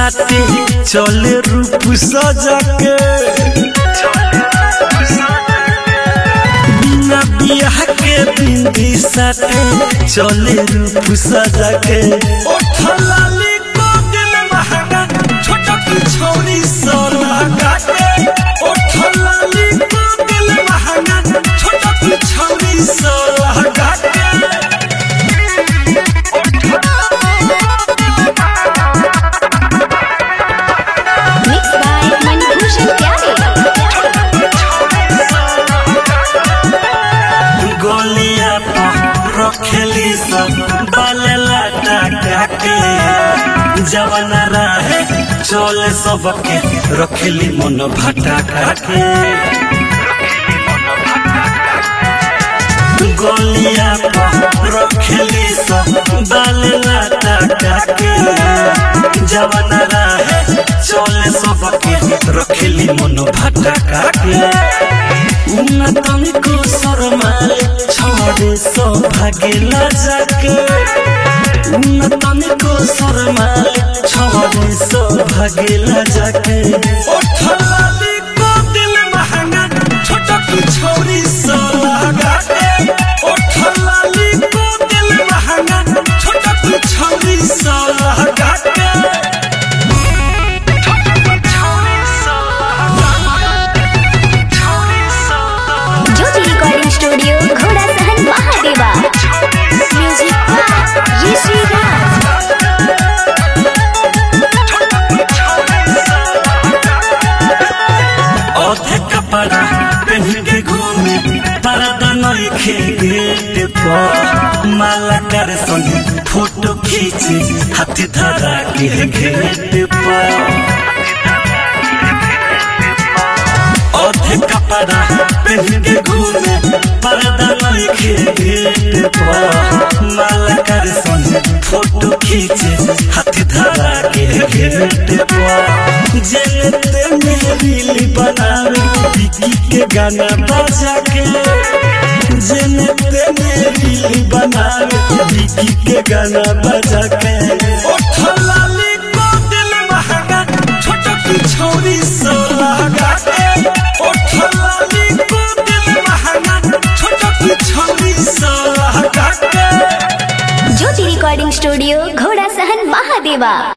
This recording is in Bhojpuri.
साथे चले रूप सजा के बिना बियाह के बिंदी साथे चले रूप सजा के ओठलाली को दिल महंगा छोटा की छोरी सोना काटे ओठलाली को दिल महंगा छोटा की छोरी सोना काटे Mixed by Manibhushan Pyare. गोलिया पर रखेली सब बालेला टाका के जवन रहे चले सबके रखेली मन भटका के गोलिया पर रखेली सब बालेला टाका के जवन रहे चले सबके रखेली मन भटका के उन्नतन को शर्माले छोड़े सो भागेला जाके उन्नतन को शर्माले छोड़े सो भागेला जाके ओठलाली को दिल महंगा छोटा की छोरी सो लगा के ओठलाली को दिल महंगा छोटा की छोरी सो लगा के Jyoti Recording Studio, Ghoda Sahan Mahadeva. Music by Rishi Raj. औधे कपड़ा पहन के घूमे परदा नइखे गेट पर माला कर संगे फोटो खींचे हाथ धरा के गेट पर औधे कपड़ा पहन के घूमे परदा नइखे गेट पर माला कर संगे फोटो खींचे हाथ धरा के गेट पर जनते मेरी बनावे विकी के गाना बजा के जनते मेरी बनावे विकी के गाना बजा के ओठलाली को दिल महंगा छोटा की छोरी सो लगा के ओठलाली को दिल महंगा छोटा की छोरी सो लगा के Jyoti Recording Studio, Ghoda Sahan Mahadeva.